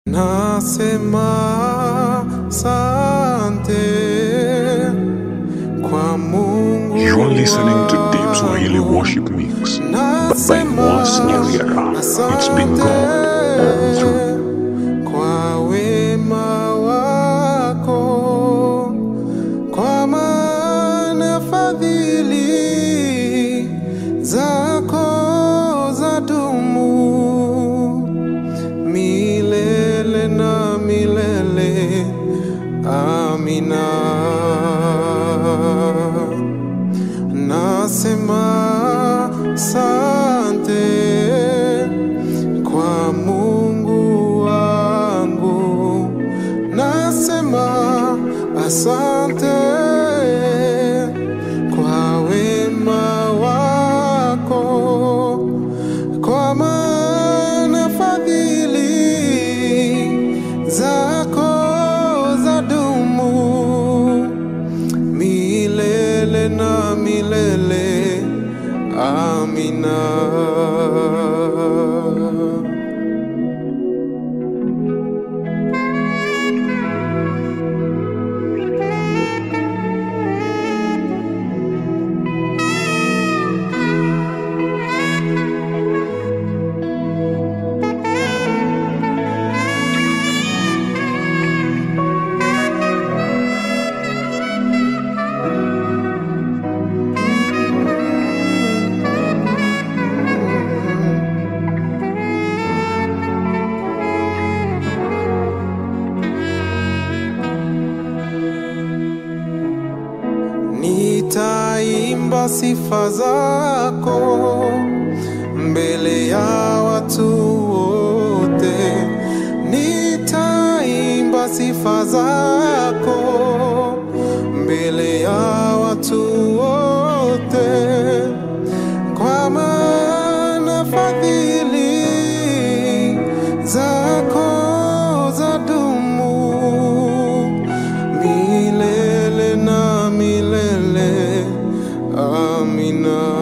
Nasema sante kwa Mungu You are listening to Deep Swahili wangu. Worship Mix, but by Moas Nyariara. It's been God all through. kwa wema wako, kwa maana fadhili zako zadumu milele na milele. Amina. Nasema sante kwa Mungu wangu, nasema asante kwa wema wako, kwa maana fadhili zako zadumu milele na milele. Amina. Nitaimba sifa zako mbele ya watu wote, nitaimba sifa zako mbele ya watu wote, kwa maana fadhili zako zadumu milele na milele. Amina.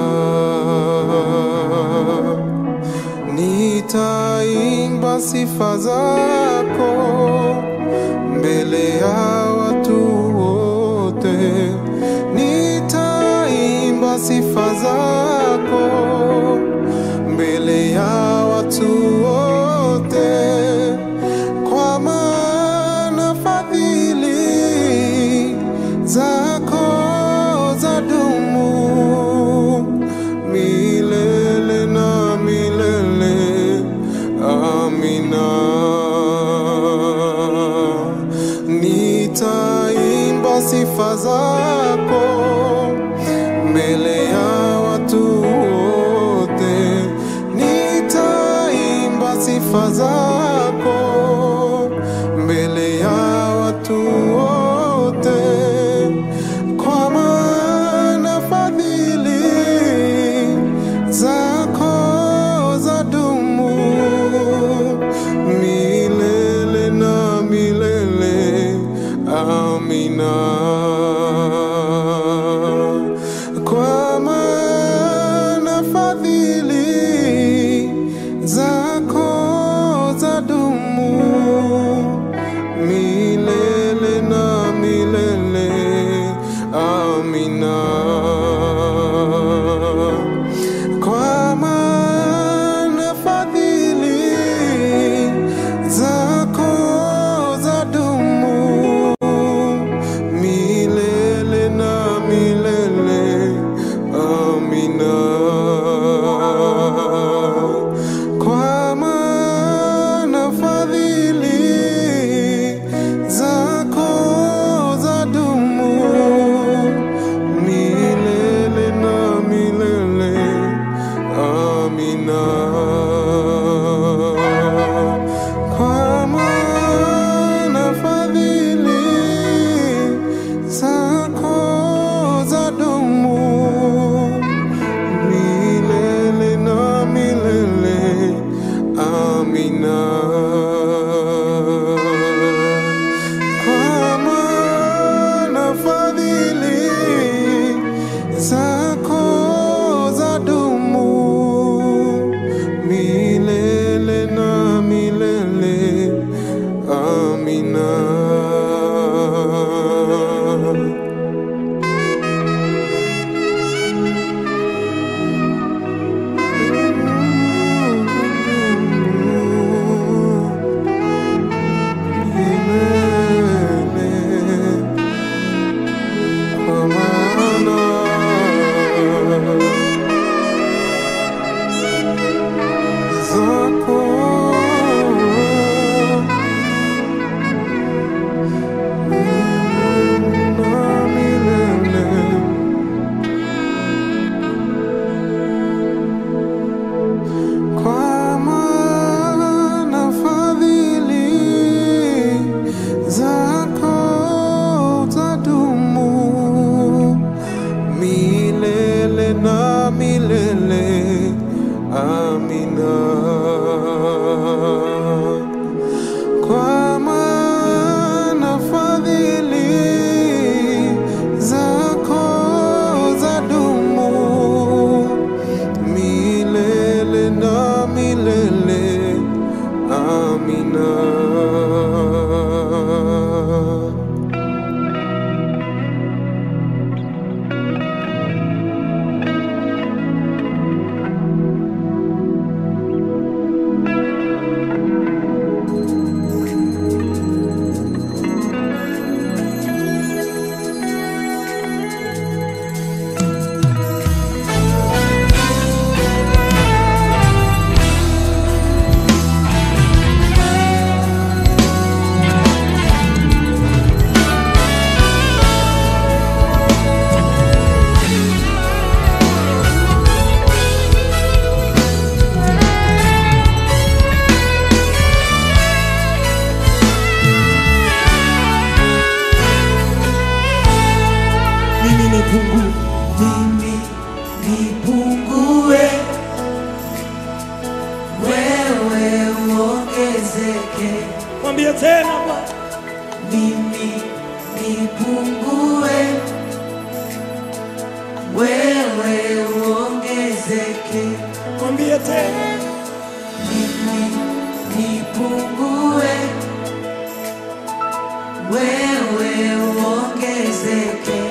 Nitaimba sifa zako mbele ya watu wote, nitaimba sifa zako mbele ya watu wote, kwa maana fadhili zako zadumu milele na milele. Amina. Nitaimba sifa zako mbele ya watu wote, nitaimba sifa zako mbele ya watu wote, kwa maana fadhili zako zadumu milele na milele. Amina. Kwa maana fadhili zako zadumu milele na milele. Amina. Kwa maana fadhili zako zadumu milele uongezeke, Mwambie tena Bwana. mimi nipungue, wewe uongezeke, Mwambie tena. mimi nipungue, wewe uongezeke,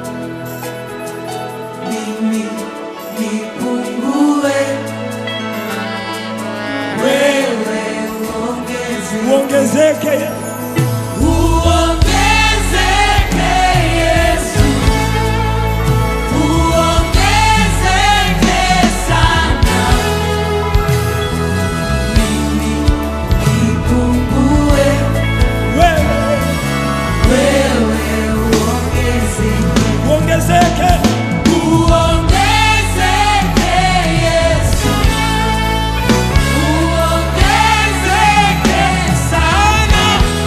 mimi nipungue, wewe uongezeke. Uongezeke Yesu. Uongezeke Yesu, uongezeke sana, mimi nipungue, Wewe wewe uongezeke. uongezeke. Uongezeke Yesu, uongezeke sana,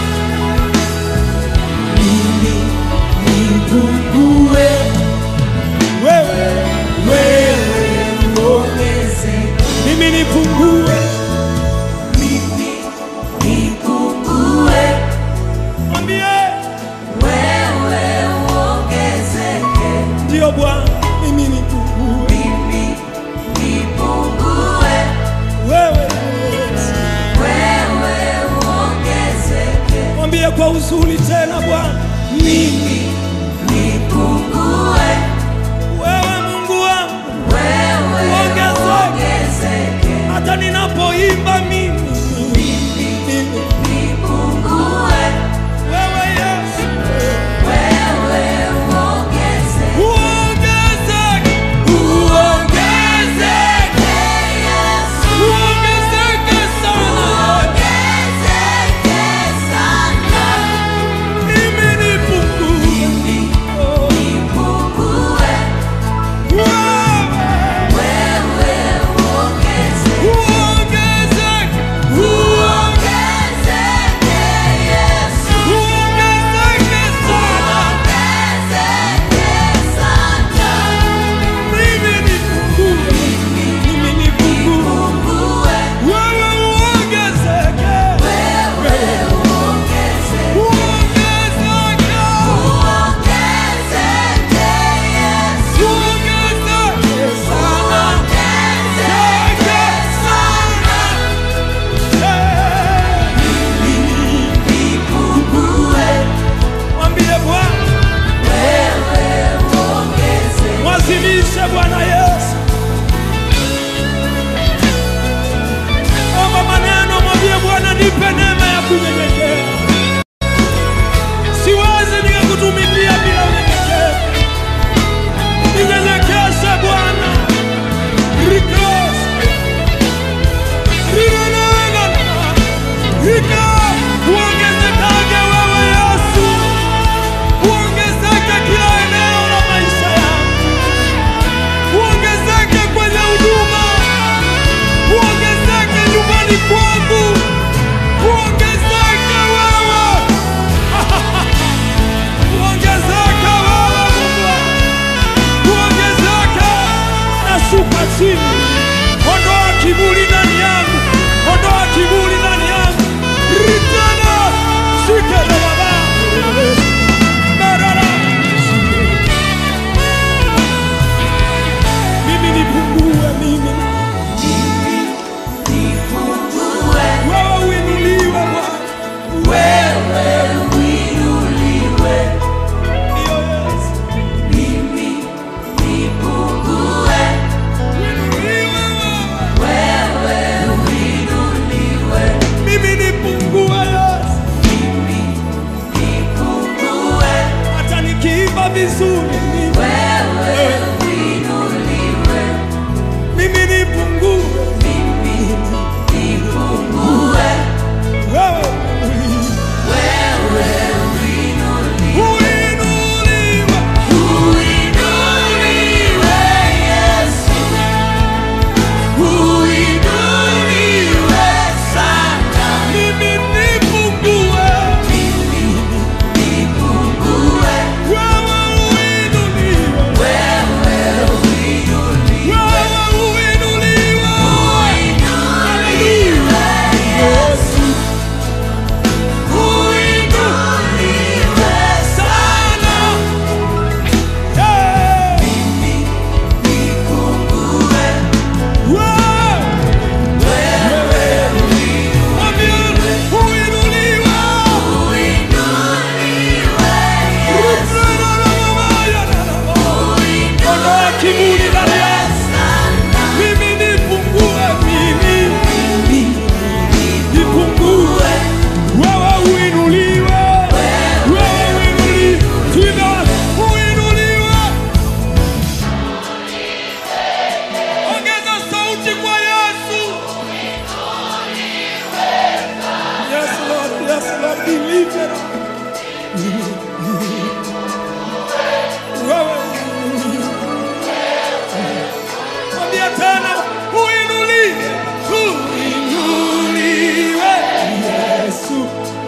mimi nipungue, Wewe wewe uongezeke. mimi nipungue. Mimi nipungue, Mwambie wewe uongezeke. ndio Bwana, mimi nipungue. Mimi nipungue, Wewe Yesu. wewe uongezeke. Mwambie kwa uzuri tena Bwana. Mimi nipungue, Wewe Mungu wangu, wewe Ongezeke. uongezeke. hata ninapoimba mimi mimi. Nipungue, Wewe Yesu wewe uongezeke. uongezeke, Uongezeke Yesu. uongezeke sana. Uongezeke sana, Mimi nipungue. mimi nipungue, Wewe wewe uongezeke. uongezeke. deliverer. Wewe mwambie tena, uinuliwe, uinuliwe Yesu,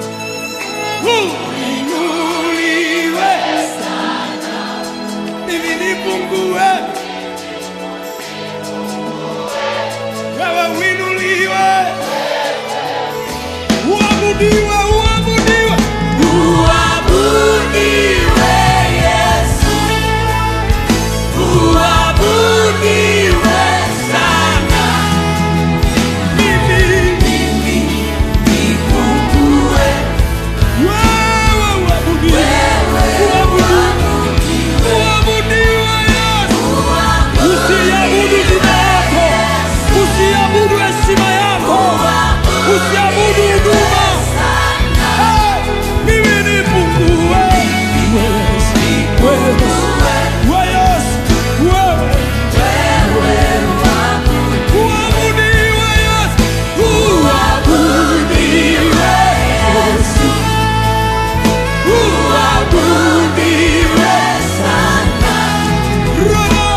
uinuliwe mimi nipungue, wewe uinuliwe, uabudiwe, uabudiwe, Uabudiwe Yesu, uabudiwe sana. mimi Mimi nipungue, wewe uabudiwe, uabudiwe, uabudiwe Yesu. Usiabudu jina yako, usiabudu heshima yako, usiabudu huduma. Eh, Mimi nipungue, wewe Yesu, wewe Yesu, wewe uabudiwe Yesu, uabudiwe Yesu, uabudiwe Roho,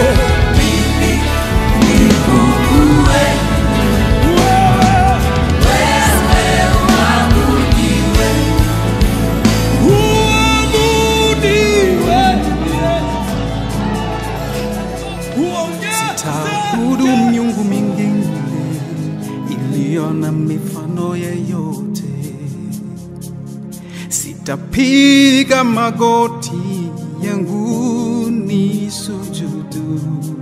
wewe uabudiwe uongeze Taabudu miungu mingine iliyo na mifano yeyote, sitapiga magoti yangu ni sujudu,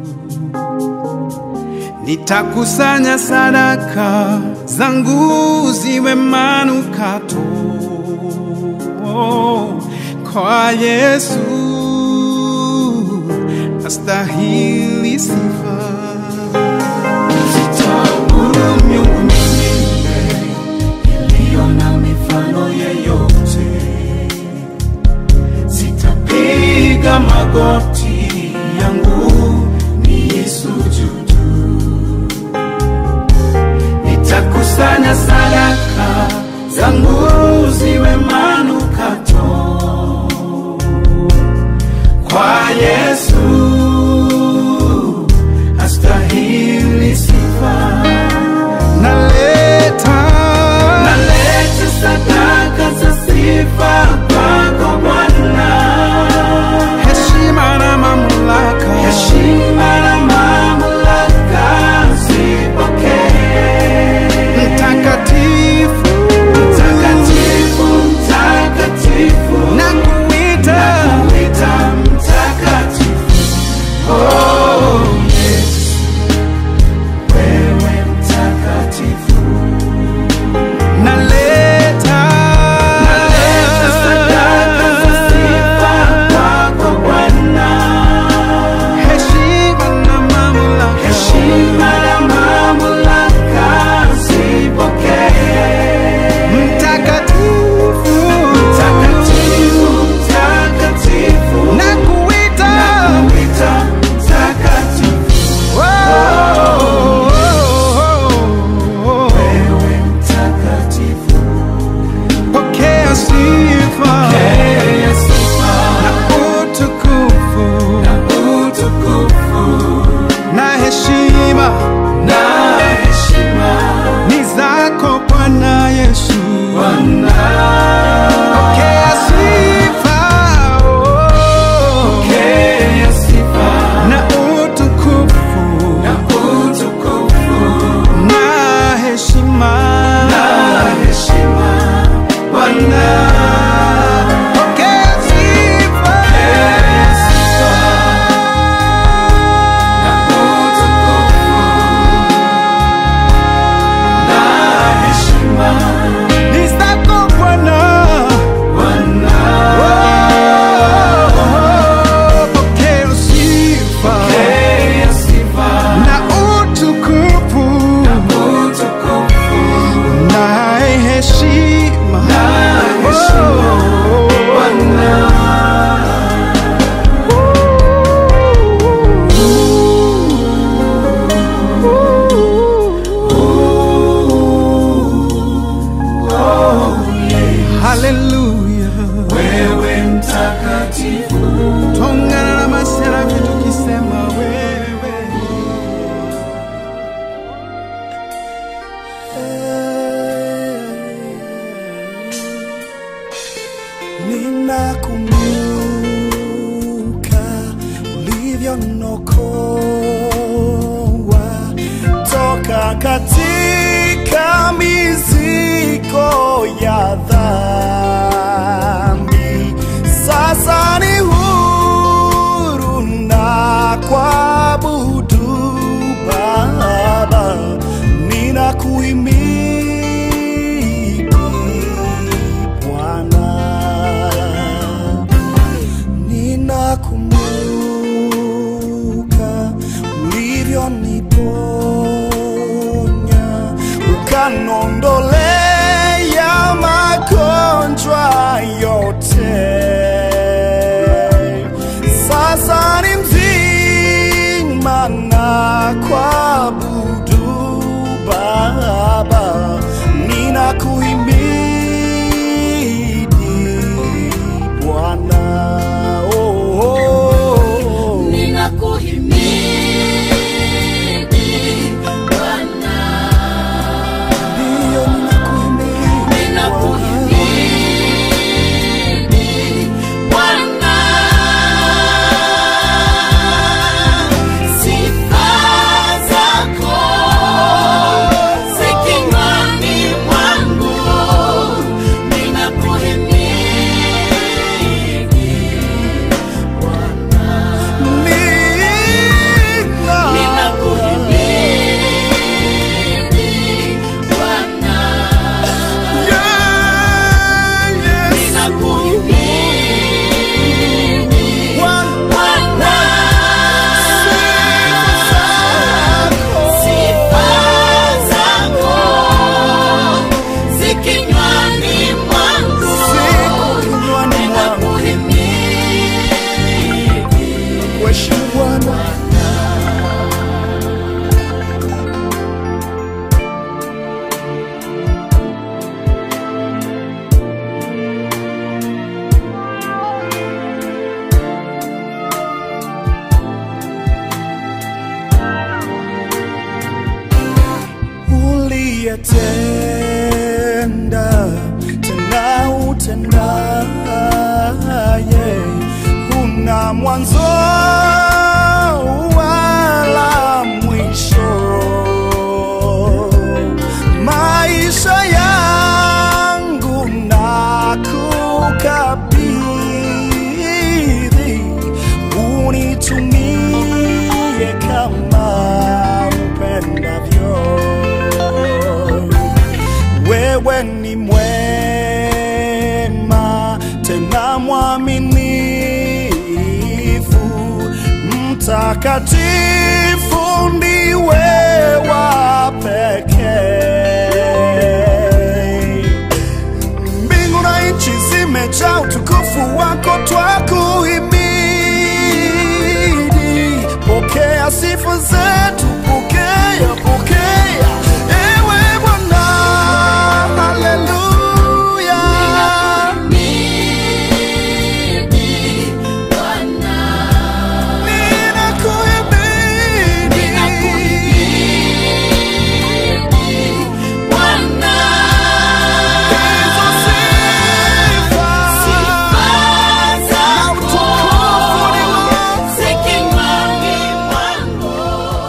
nitakusanya sadaka zangu ziwe manukato kwa Yesu astahili sifa. Sitaabudu miungu mingine iliyo na mifano yeyote, sitapiga magoti yangu niisujudu, nitakusanya sadaka zangu ziwe manukato kwa Yesu astahili sifa. Naleta naleta sadaka za sifa kwako Bwana, heshima na mamlaka, heshima na mamlaka zipokee. Mtakatifu, mtakatifu ninakumbuka ulivyonokoa toka katika mizigo ya dhambi. Sasa ni huru na kuabudu Baba, ninakuhimidi Bwana ninakumbuka ulivyoniponya ukanondolea magonjwa yote. Sasa ni mzima na kuabudu Baba, ninakuhimidi Bwana. Oh, oh, oh. Ninakuhimidi Bwana, Ndiyo, ninakuhimidi ninakuhimidi Bwana. Sifa zako zi kinywani mwangu, ninakuhimidi Bwana. Nina- Ninakuhimidi Bwana, Yeah, yes. ninakuhimidi Bwana, Bwana. Sifa zako zi kinywani mwangu, siku kinywani mwangu. ninakuhimidi Kuheshimu Bwana. uliyetenda tena utendaye, huna mwanzo wala mwisho. Maisha yangu nakukabidhi, unitumie kama upendavyo wewe ni mwema tena mwaminifu, mtakatifu ndiwe wa pekee. Mbingu na nchi zimejaa utukufu wako, twakuhimidi. Pokea sifa zetu, pokea, pokea ewe Bwana, haleluya. Ninakuhimidi Bwana. Ninakuhimidi Bwana, hizo sifa sifa zako zi kinywani mwangu,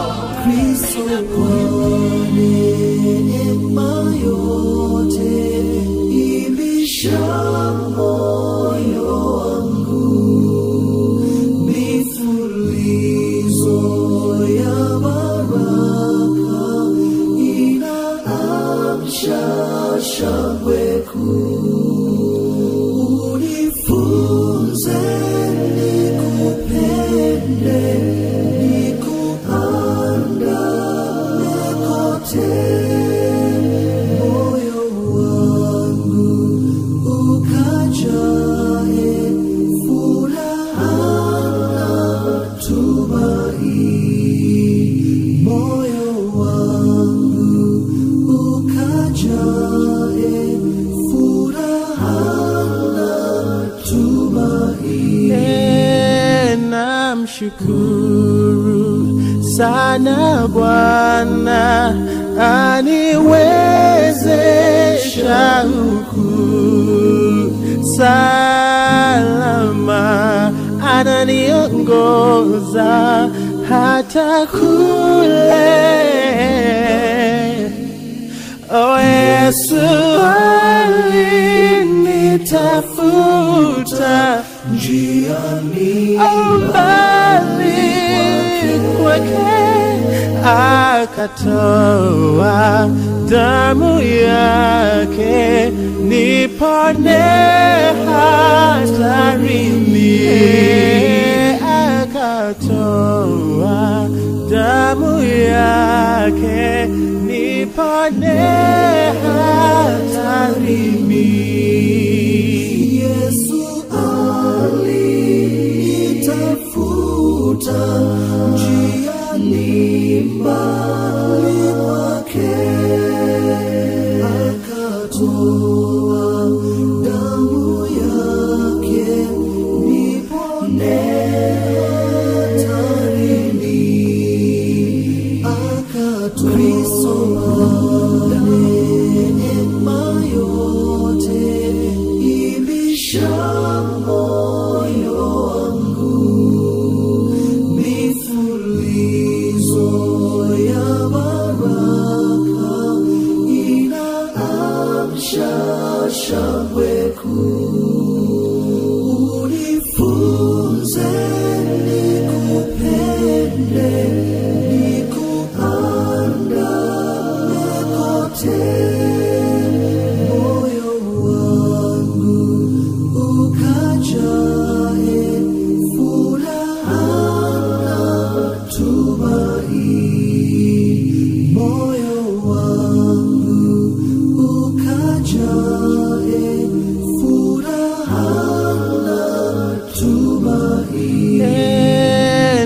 namshukuru sana Bwana aniwezesha huku sasa uliniongoza hata kule. O Yesu alinitafuta njiani mbali kwake akatoa damu yake nipone hatarini akatoa damu yake nipone hatarini Yesu alitafuta njiani mbali kwake, akatoa damu yake nipone hatarini, akatoa neema yote ibisha moyo wangu mifulizo ya baraka inaamsha shangwe kuu unifunze nikupende nikuandame kote moyo wangu ukajae furaha na tumaini moyo wangu ukajae furaha na tumaini E,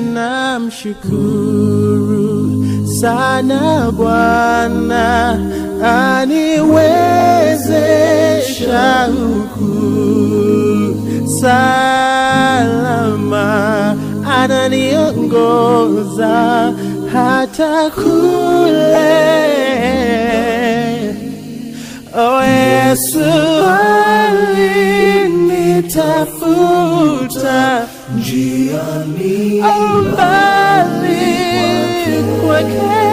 namshukuru sana Bwana aniwezesha huku salama, ananiongoza hata kule. O Yesu alinitafuta njiani mbali kwake,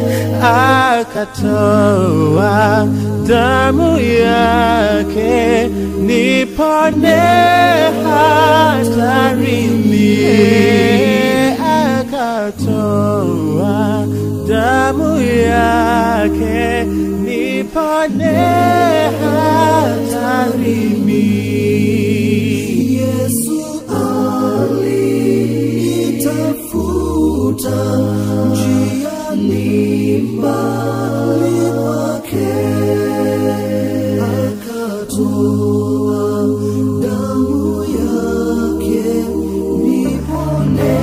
akatoa damu yake nipone hatarini, akatoa damu yake nipone hatarini. Yesu alitafuta njiani mbali kwake, akatoa damu yake nipone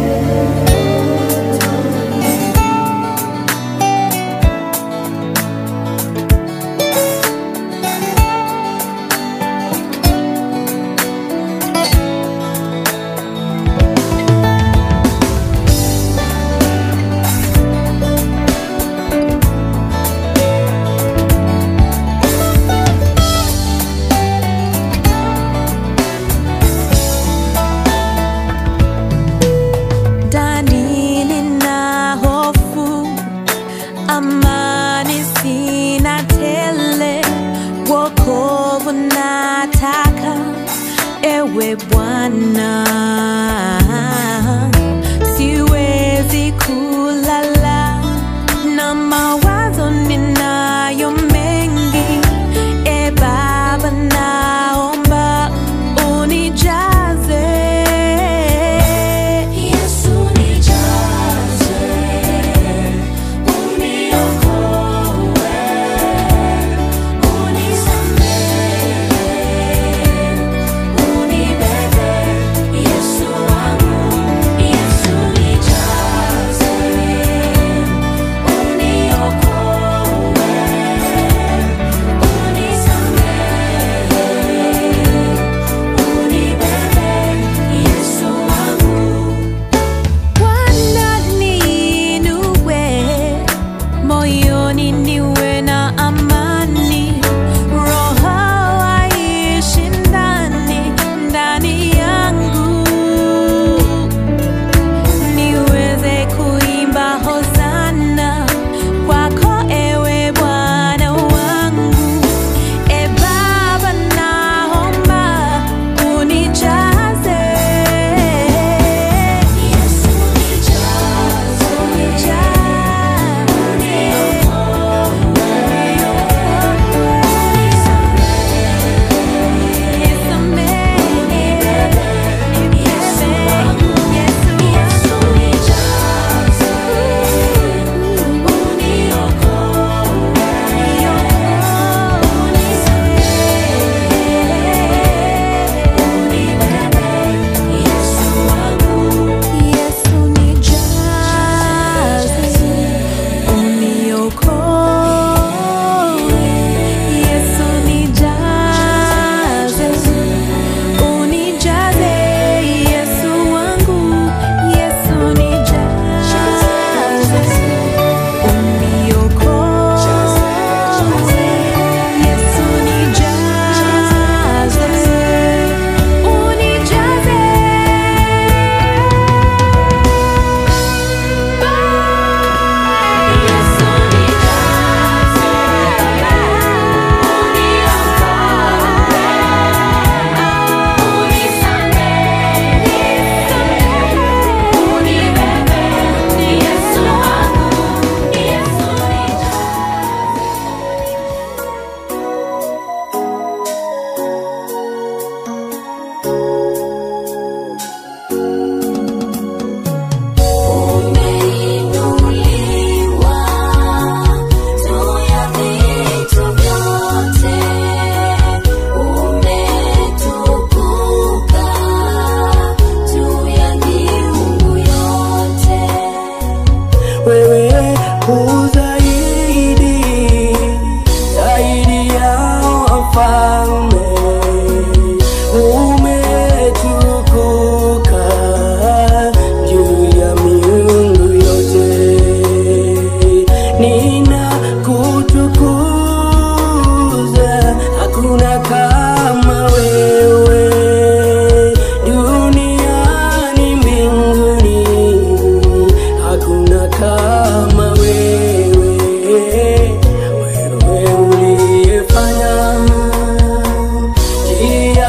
ndani nina hofu, amani sina tele, wokovu nataka, ewe Bwana. Siwezi kulala na mawazo ninayo mengi, e Baba, naomba unijaze Yesu nijaze, uniokoe, unisamehe, unibebe. Yesu wangu, Yesu nijaze,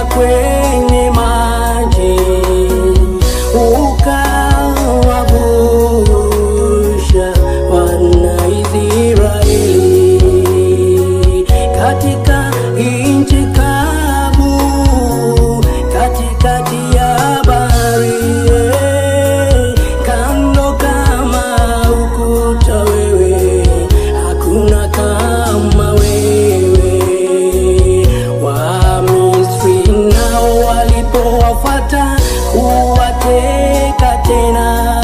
kwenye maji ukawavusha wana Israeli katika nchi kavu katikati ya bahari kando kama ukuta wewe hakuna kama wewe Wamisri nao walipowafata kuwateka tena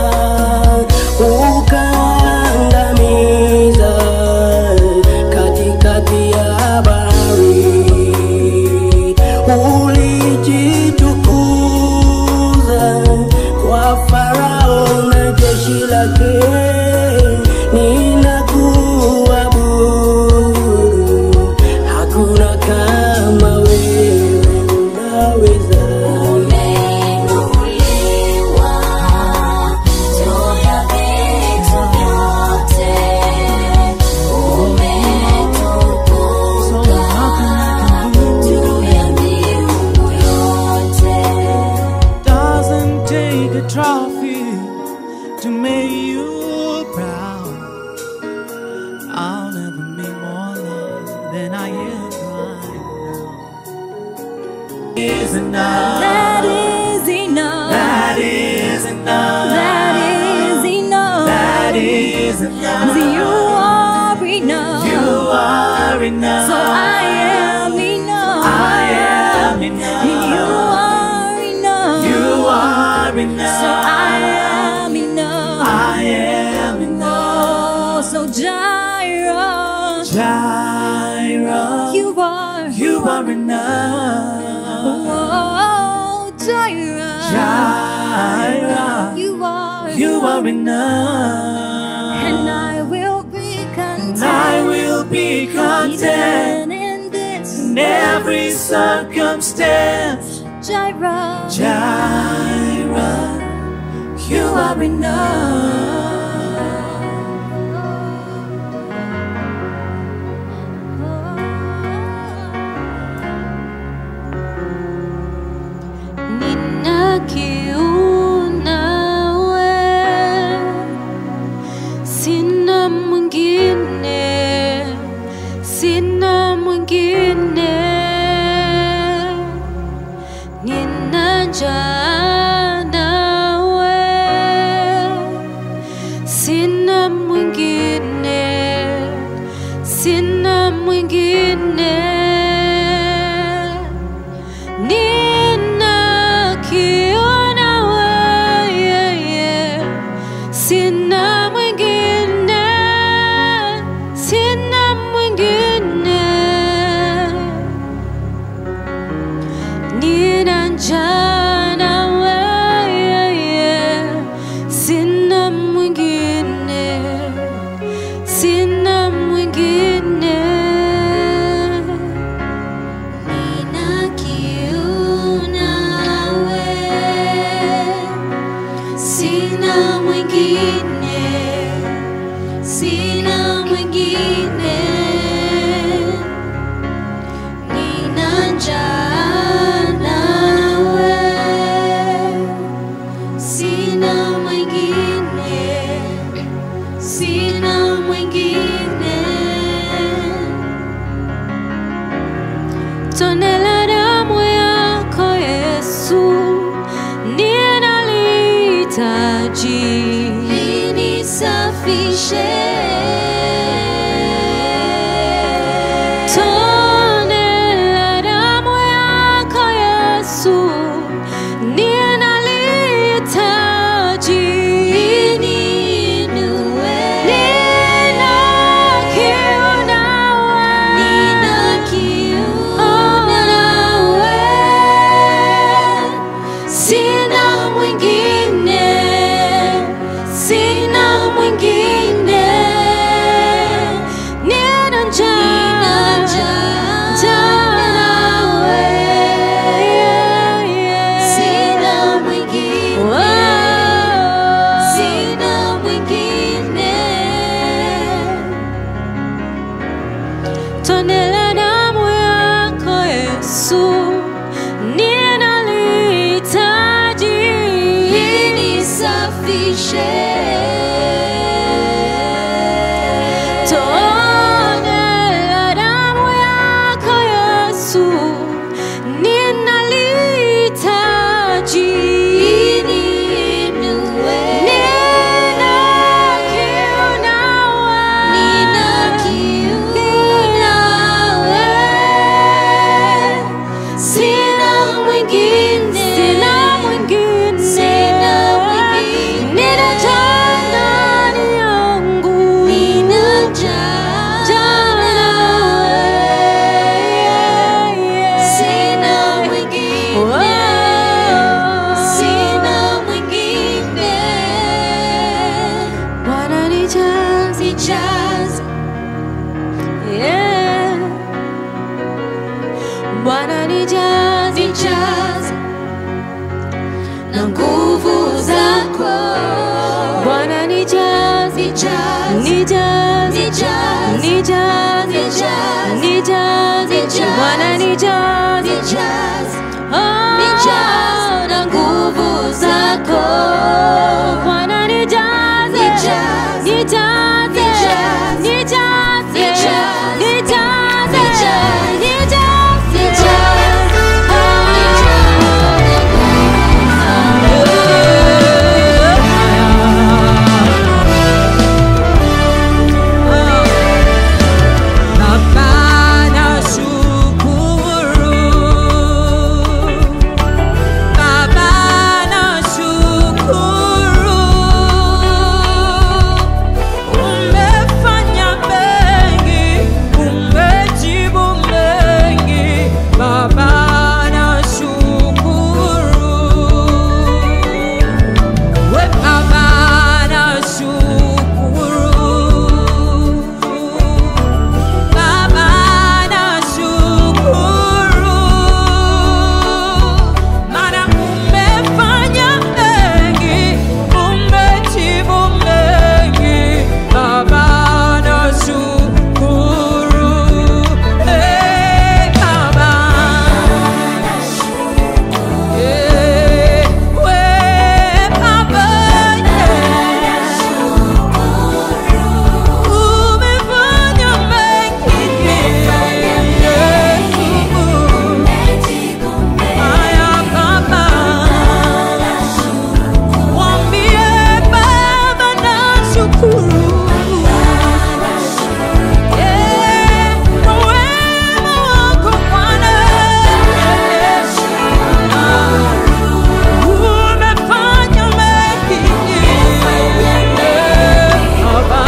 ukaangamiza katikati ya bahari ulijitukuza kwa Farao na jeshi lake ninakuabudu hakuna kama wewe unaweza Umeinuliwa juu ya vitu vyote, umetukuka juu ya miungu yote. Doesn't take a trophy to make you proud. I'll never make more love than I am right now. Is enough. That is enough. That is enough. That is enough. That is enough. You are enough. You are enough. So I am enough. I am enough. You are enough. You are enough. So I am enough. I am enough. Oh, so Jireh, Jireh. you are. You are enough. Oh, Jireh, Jireh. you are. You are enough. And I will be content. And I will be content Even in this in every circumstance. Jireh, Jireh. You are enough. Nina kiu nawe, sina mwingine, sina mwingine. Nina njaa nawe, sina mwingine, sina mwingine. Ninakiona wewe, sina mwingine, sina mwingine. Nina njaa na wewe, sina mwingine, sina mwingine. Nina kiu nawe, sina mwingine, sina mwingine. Nina njaa nawe, Bwana nijaze Oh, na nguvu zako Bwana nijaze nijaze nijaze nijaze Baba nashukuru, Baba nashukuru, umefanya mengi, umejibu mengi, Baba nashukuru. We Baba nashukuru Baba nashukuru Maana umefanya mengi umejibu mengi Baba nashukuru Hey Baba Umefanya mengi Baba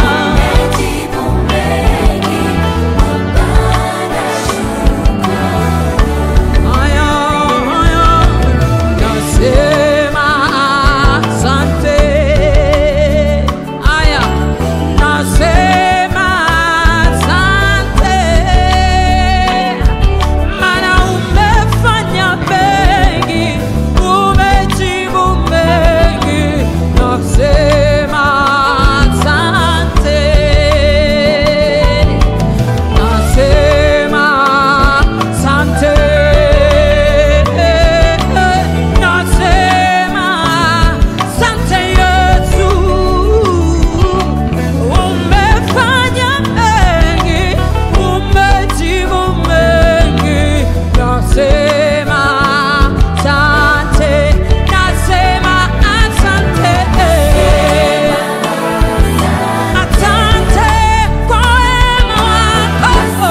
Aya, aya, nasema asante. Aya, nasema asante. Maana umefanya mengi, umejibu mengi. Nasema asante. Nasema sante, nasema sante Yesu, umefanya mengi, umejibu mengi. Nasema sante, nasema asante. Asante kwa wema wako.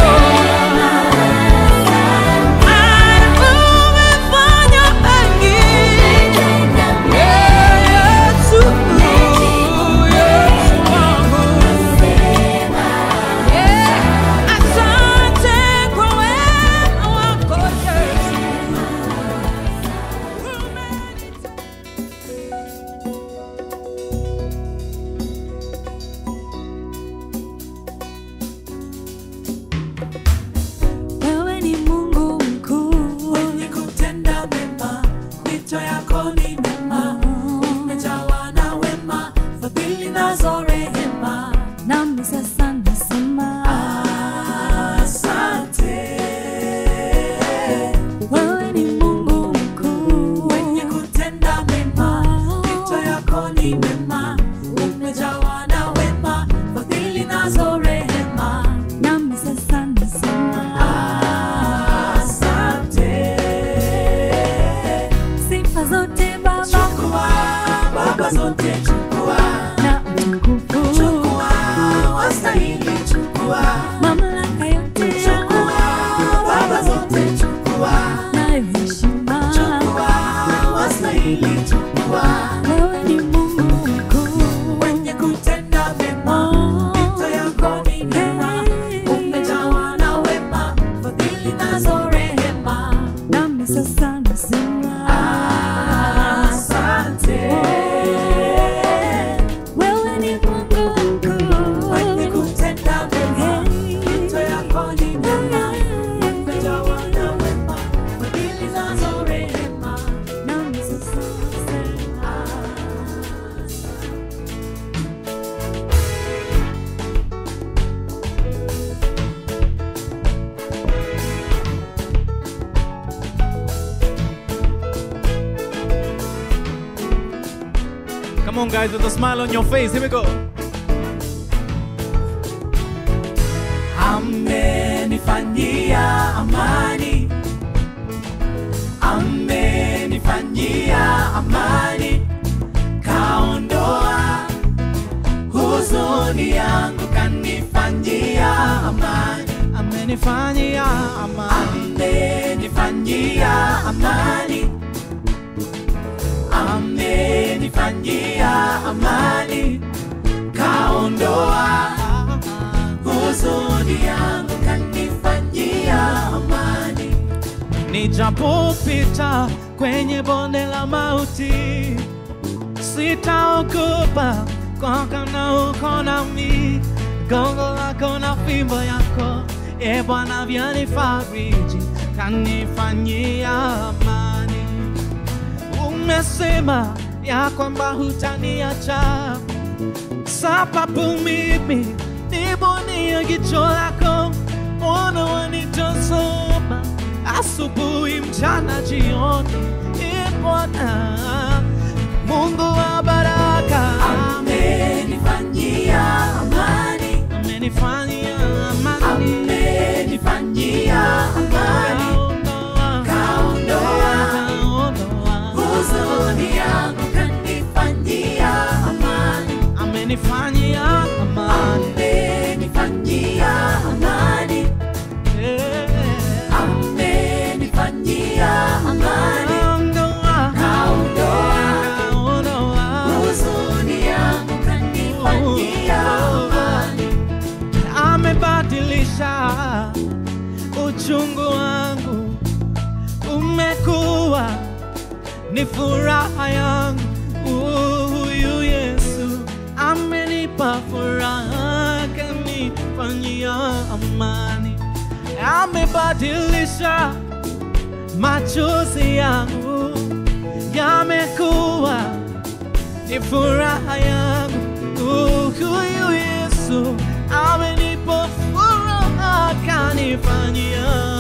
Maana umefanya mengi. Yesu, Yesu wangu. Asante kwa wema wako Yesu. Wewe ni Mungu mkuu Mwenye kutenda mema, mito yako ni mema, umejawa na wema, fadhili nazo rehema. nami sasa nasema Asante. wewe ni Mungu mkuu Mwenye kutenda mema, mito yako ni mema, umejawa na wema, fadhili nazo rehema. nami sasa nasema Asante. sifa zote Baba Chukua, Baba zote chukua, na utukufu chukua, wastahili chukua. mamlaka yote Chukua, Baba zote chukua, nayo heshima chukua, wastahili chukua. wewe ni Mungu mkuu Mwenye kutenda mema, mito yako ni mema, umejawa na wema, fadhili nazo rehema. nami sasa nasema Asante. wewe ni Mungu mkuu Mwenye kutenda mema, mito yako ni mema, umejawa na wema, fadhili nazo rehema. nami sasa nasema Come on, guys, with a smile on your face. Here we go. amenifanyia amani, amenifanyia amani, kaondoa huzuni yangu, kanifanyia amani, Amenifanyia amani. amenifanyia amani, amenifanyia amani, kaondoa huzuni yangu, kanifanyia amani. Nijapopita kwenye bonde la mauti, sitaogopa kwa kana uko nami. Gongo lako na fimbo yako, e Bwana, vyanifariji, kanifanyia amani. Umesema ya kwamba hutaniacha, sababu mimi nibonia jicho lako, ona wanitazama asubuhi, mchana, jioni. E Bwana Mungu wa baraka, Amenifanyia amani, amenifanyia amani, amenifanyia amani, kaondoa kaondoa kaondoa huzuni yangu, kanifanyia amani, amenifanyia amani, amenifanyia amani, Eh, amenifanyia amani, kaondoa kaondoa kaondoa huzuni yangu, kanifanyia amani. amebadilisha uchungu wangu, umekuwa ni furaha yangu. Huyu Yesu amenipa furaha, kanifanyia amani, amebadilisha machozi yangu, yamekuwa ni furaha yangu. Huyu Yesu amenipa furaha, kanifanyia